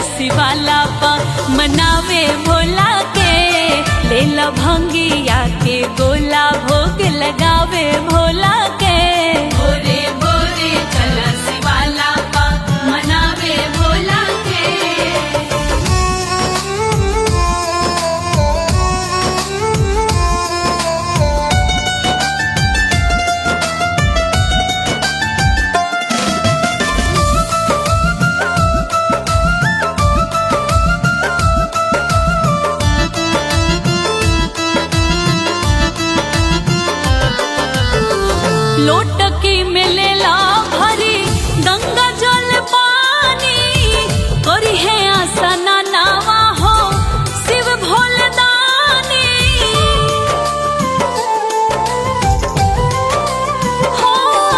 शिवाला पा मनावे भोला के लेला भंगिया के गोला भोग लगावे भोला के भोरे भोरे चल शिवाला पा मनावे भोला के लोटकी मिलेला भरी गंगा जल पानी करी है आसना नावा हो शिव भोलदानी हो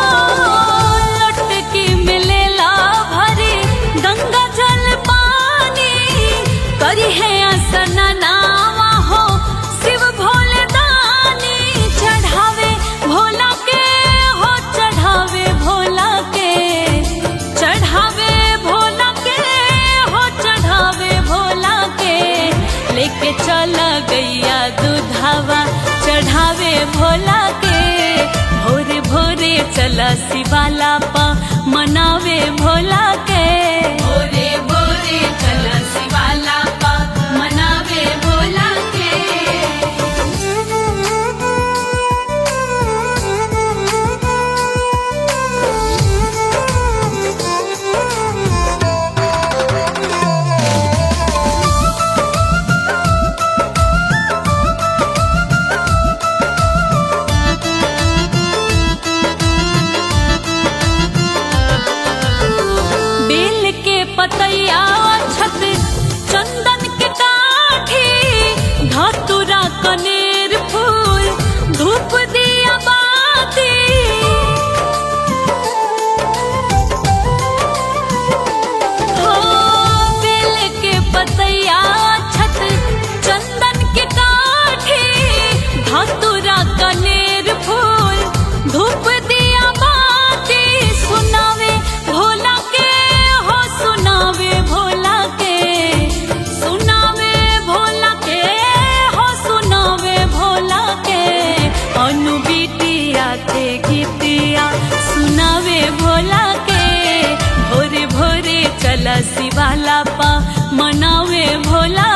लोटकी मिलेला भरी गंगा जल पानी करी है आसना नावा हो शिव भोलदानी चढ़ावे भोला के हो चढ़ावे भोला के चढ़ावे भोला के हो चढ़ावे भोला के लेके चला गैया दूधावा चढ़ावे भोला के भोरे भोरे चला शिवाला पा मनावे भोला के भोरे भोरे चला शिवाला पा मनावे भोला के बेल के पतैया छत चंदन के काठी धतुरा कनेर फूल धूप दिया बाती हो बेल के पतैया छत चंदन के काठी धतुरा कनेर फूल धूप दिया बाती सुनावे भोला के हो सुनावे भोला के सुनावे भोला के हो सुनावे भोला के अनु बिटिया के गीतिया सुनावे भोला के भोरे भोरे चला शिवाला पा मनावे भोला